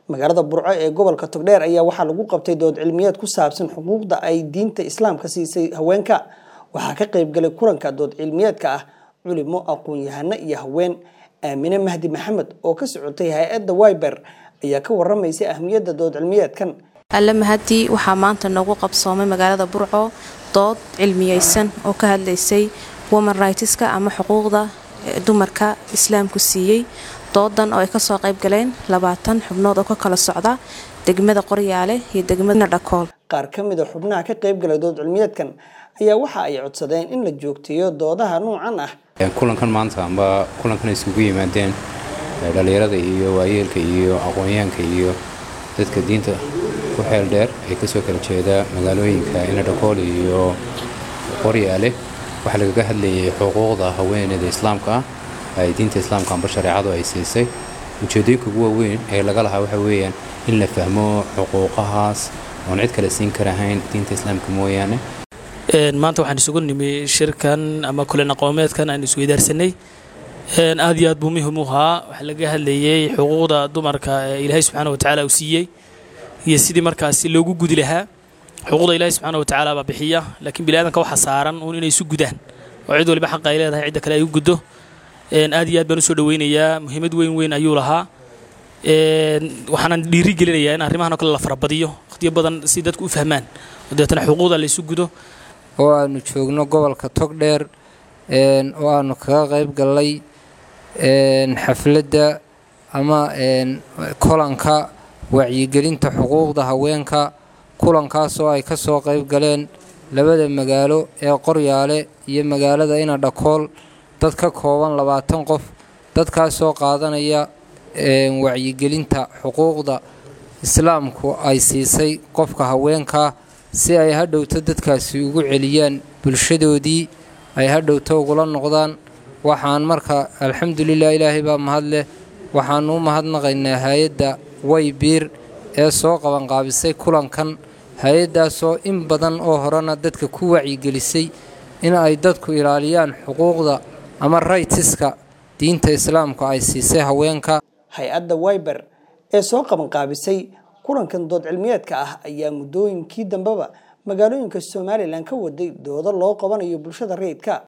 magaalada burco ee gobolka togdheer ayaa waxaa lagu qabtay dood cilmiyeed ku saabsan xuquuqda ay diinta islaamka siisay haweenka waxaa ka qaybgalay kulanka dood cilmiyeedka ah culimo aqoon-yahano iyo haween aamine mahdi maxamed oo ka socotay hay-adda wiber ayaa ka waramaysay ahmiyadda dood cilmiyeedkan alle mahadii waxaa maanta noogu qabsoomay magaalada burco dood cilmiyeysan oo ka hadlaysay woman rightska ama xuquuqda dumarka islaamku siiyey doodan oo ay kasoo qayb galeen labaatan xubnood oo ka kala socda degmada qoryaale iyo degmada dhakool qaar ka mid a xubnaha ka qaybgalay dood cilmiyeedkan ayaa waxa ay codsadeen in la joogteeyo doodaha nuucan ah kulankan maanta amba kulankan isugu yimaadeen dhallinyarada iyo waayeelka iyo aqoonyahanka iyo dadka diinta ku xeel dheer ee kasoo kala jeeda magaalooyinka inadhakool iyo qoryaale waxaa lagaga hadlayay xuquuqda haweeneyda islaamka ah ay diinta islaamka amba shareecadu ay siisay ujeedooyinka ugu waaweyn ee laga lahaa waxa weeyaan in la fahmo xuquuqahaas oon cid kale siin karahayn diinta islaamka mooyaane maanta waxaan isugu nimi shirkan ama kulan aqoomeedkan aan isweydaarsanay aad iyo aad buu muhim u ahaa waxaa laga hadlayay xuquuqda dumarka ee ilaahay subxaana watacaala uu siiyey iyo sidii markaasi loogu gudi lahaa xuquuqda ilaahay subxaana watacaala baa bixiya laakiin biniaadanka waxa saaran uun inay isu gudaan oo cid waliba xaqa ay leedahay cidda kale ay u guddo aad iyo aad baan usoo dhaweynayaa muhiimad weyn weyn ayuu lahaa waxaanan dhiiri gelinayaa in arrimahan oo kale la farabadiyo waqtiyo badan si dadku u fahmaan oo deetana xuquuqda la isu gudo oo aanu joogno gobolka togdheer oo aanu kaga qayb gallay xafladda ama kolanka wacyigelinta xuquuqda haweenka kulankaas oo ay ka soo qayb galeen labada magaalo ee qoryaale iyo magaalada inadhakool dad ka kooban labaatan qof dadkaasoo qaadanaya wacyigelinta xuquuqda islaamku ay siisay qofka haweenka si ay hadhowto dadkaasi ugu celiyaan bulshadoodii ay hadhowto ugula noqdaan waxaan marka alxamdulilah ilaahay baa mahad leh waxaanu u mahadnaqaynaa hay-adda waybiir ee soo qabanqaabisay kulankan hay-addaasoo in badan oo horena dadka ku wacyigelisay in ay dadku ilaaliyaan xuquuqda ama raytiska diinta islaamka ay siisay haweenka hay-adda wiber ee soo qabanqaabisay kulankan dood cilmiyeedka ah ayaa muddooyinkii dambeba magaalooyinka somalilan ka waday doodo loo qabanayo bulshada rayidka